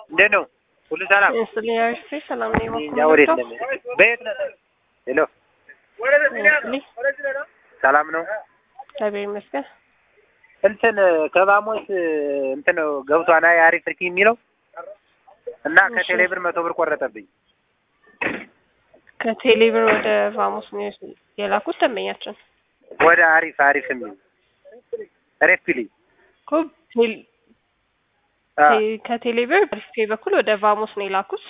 እንዴት ነው? ሁሉ ሰላም? ስሊያርሲ ሰላም ነው። እኛ ወዴት ነው? በየት ነው? ሄሎ ሰላም ነው? እግዚአብሔር ይመስገን። እንትን ከባሞስ እንትን ገብቷና የአሪፍ ፍርኪ የሚለው እና ከቴሌ ብር መቶ ብር ቆረጠብኝ። ከቴሌ ብር ወደ ቫሞስ ነው የላኩት ደንበኛችን ወደ አሪፍ አሪፍ የሚል ሬፕሊ እኮ ቴል- ከቴሌ ብር በሪስፔ በኩል ወደ ቫሞስ ነው የላኩት።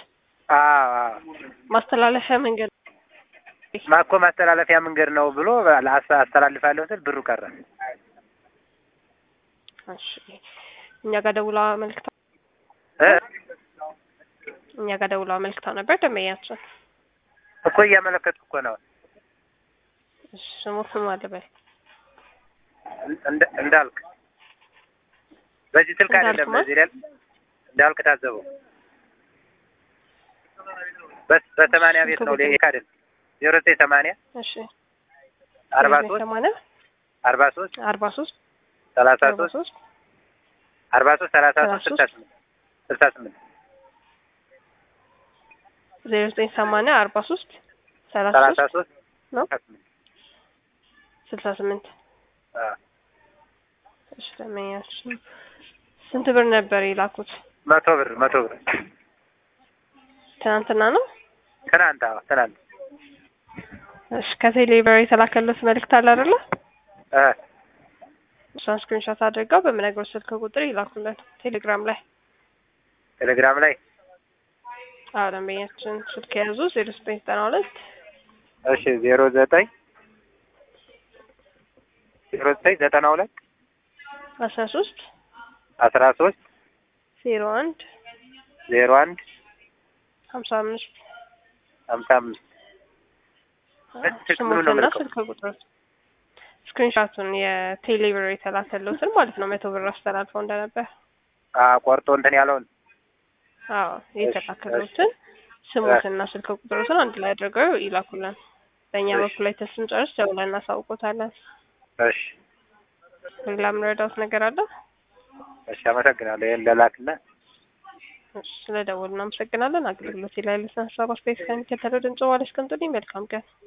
ማስተላለፊያ መንገድ ማኮ ማስተላለፊያ መንገድ ነው ብሎ አስ- አስተላልፋለሁ ስል ብሩ ቀረ። እሺ፣ እኛ ጋር ደውላ አመልክታ እ? እኛ ጋር ደውላ አመልክታ ነበር ደንበኛችን። እኮ እያመለከትኩ እኮ ነው እሺ፣ ስሙ ስሙ አለበል እንደ- እንዳልክ በዚህ ስልክ እንዳልክ አይደለም ማለት? በዚህ ላይ እንዳልክ ታዘበው በስ- በሰማንያ ቤት ነው ሌካ አይደል ዜሮ ዘጠኝ ሰማንያ እሺ፣ አርባ ሶስት ሰማንያ አርባ ሶስት አርባ ሶስት ሰላሳ አርባ ሶስት ሶስት አርባ ሶስት ሰላሳ ሶስት ሰላሳ ስልሳ ስምንት ስልሳ ስምንት ዜሮ ዘጠኝ ሰማንያ አርባ ሶስት ሰላሳ ሰላሳ ሶስት ሶስት ነው ስልሳ ስምንት ስልሳ ስምንት አ እሺ፣ ደንበኛችን ስንት ብር ነበር የላኩት? መቶ ብር መቶ ብር ትናንትና ነው። ትናንት አዎ ትናንት እሺ ከቴሌ ብር የተላከለት መልእክት አለ አይደለ? እ እሷን ስክሪንሾት አድርገው በምነግረው ስልክ ቁጥር ይላኩልን ቴሌግራም ላይ። ቴሌግራም ላይ አዎ ደንበኛችን ስልክ የያዙ ዜሮ ዘጠኝ ዘጠና ሁለት እሺ ዜሮ ዘጠኝ ዜሮ ዘጠኝ ዘጠና ሁለት አስራ ሶስት አስራ ሶስት ዜሮ አንድ ዜሮ አንድ ሀምሳ አምስት ሀምሳ አምስት ስልክ ምኑ ነው ስሙትና የምልከው? ስልክ ቁጥር ስክሪንሾቱን የቴሌ ብር የተላከሉትን ማለት ነው መቶ ብር አስተላልፈው እንደነበር አ ቆርጦ እንትን ያለውን አዎ የተላከሉትን ስሙትና ስልክ ቁጥሩትን አንድ ላይ አድርገው ይላኩልን። በእኛ እሺ። በኩል ላይ ስንጨርስ ደውለን እናሳውቆታለን። እሺ ሌላ የምንረዳውት ነገር አለ? እሺ አመሰግናለሁ ይሄን ለላክና እሺ፣ ስለ ደወሉ እናመሰግናለን። አገልግሎት ላይ ለሰን ሀሳብ አስተያየት ከሚከተለው ድምጽ ዋለች ቀንጡልኝ። መልካም ቀን